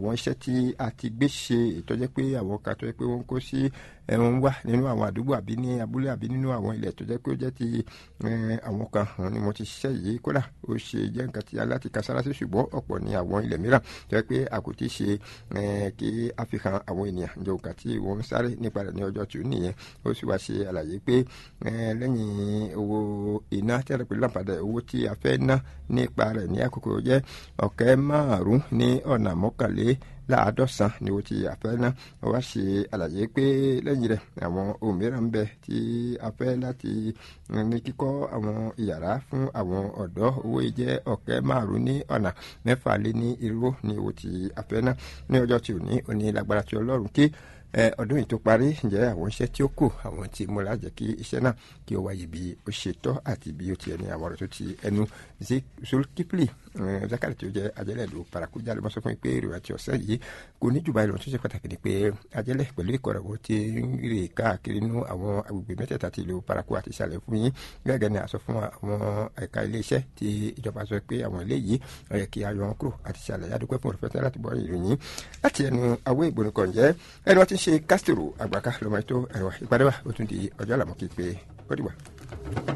àwọn iṣẹ́ tí a ti gbé ṣe ìtọ́jẹ́ pé àwọn kan tó jẹ́ pé wọ́n kó sí ẹ̀wọ̀n wà nínú àwọn àdúgbò àbí ní abúlé àbí nínú àwọn ilẹ̀ tó jẹ́ pé ó jẹ́ ti àwọn kan ni mo ti ṣiṣẹ́ yìí kódà ó ṣe jẹ́ nǹkan tí aláti ka sára sí ṣùgbọ́n ọ̀pọ̀ ní àwọn ilẹ̀ mìíràn tó jẹ́ pé a kò tí ì ṣe kí a fi hàn àwọn ènìyàn ǹjẹ́ òǹkà tí wọ́n ń sáré nípa rẹ̀ ní ọjọ́ tù nìyẹn ó sì wá ṣe àlàyé pé lẹ́yìn owó iná tí a rẹ̀ pé láǹpadà owó tí a fẹ́ ná nípa rẹ̀ ní àkókò jẹ́ ọ̀kẹ́ márùn-ún ní ọ̀nà mọ́kànlé láàádọ́sán ni ó ti àfẹ́ ná wá ṣe àlàyé pé lẹ́yìn rẹ̀ àwọn ohun mìíràn ń bẹ tí a fẹ́ láti ní kíkọ́ àwọn ìyàrá fún àwọn ọ̀dọ́ owó yìí jẹ́ ọ̀kẹ́ márùn-ún ní ọ̀nà mẹ́fà lé ní irú ni ó ti àfẹ́ ná ní ọjọ́ tí ò ní òní lágbára tí ọlọ́run kí ọdún yìí tó parí ǹjẹ́ àwọn iṣẹ́ tí ó kù àwọn tí mo lájẹ́ kí iṣẹ́ náà kí ó wáyé bí ó ṣe tọ́ àti bí ó ti ẹni àwọn ọ̀rọ̀ tó ti ẹnu zulkifli zakari tí ó jẹ́ ajẹ́lẹ̀dù paraku jáde mọ́ sọ fún mi pé èrò àti ọ̀sẹ̀ yìí kò ní jùbá ìlọrin tó ṣe pàtàkì ni pé ajẹ́lẹ̀ pẹ̀lú ìkọ̀rọ̀wọ́ ti ń rè káàkiri nínú àwọn agbègbè mẹ́tẹ̀ẹ̀ta ti ìlú paraku àti ìsàlẹ̀ fún yín gẹ́gẹ́ ni àsọ fún àwọn ẹ̀ka iléeṣẹ́ tí ìjọba sọ pé àwọn ilé yìí ó yẹ kí a yọ wọn kúrò àti ìsàlẹ̀ yàdúpẹ́ fún òrùfẹ́tẹ́ láti bọ́ ìròyìn láti ẹnu awé ìgbónukọ̀ ǹjẹ́ ẹni wọ́n ti ń ṣe kásítìrò àgbàká lọ́mọ ètò ẹ̀rọ ìpàdé wa ó tún di ọjọ́ àlàmọ́ kí pé ó dìgbà.